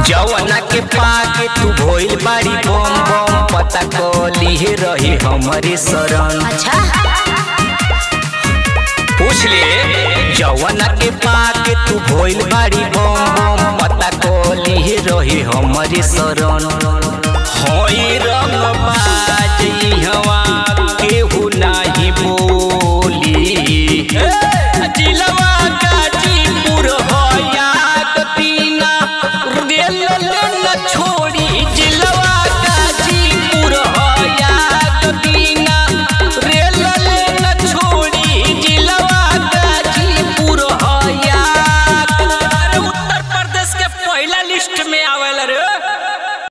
जवना के पाके तू भोइल बाड़ी बम बम पता कली रही हमारे शरण अच्छा पूछ ले जवना के पाके तू भोइल बाड़ी बम बम पता कली रही हमारे शरण होई रंग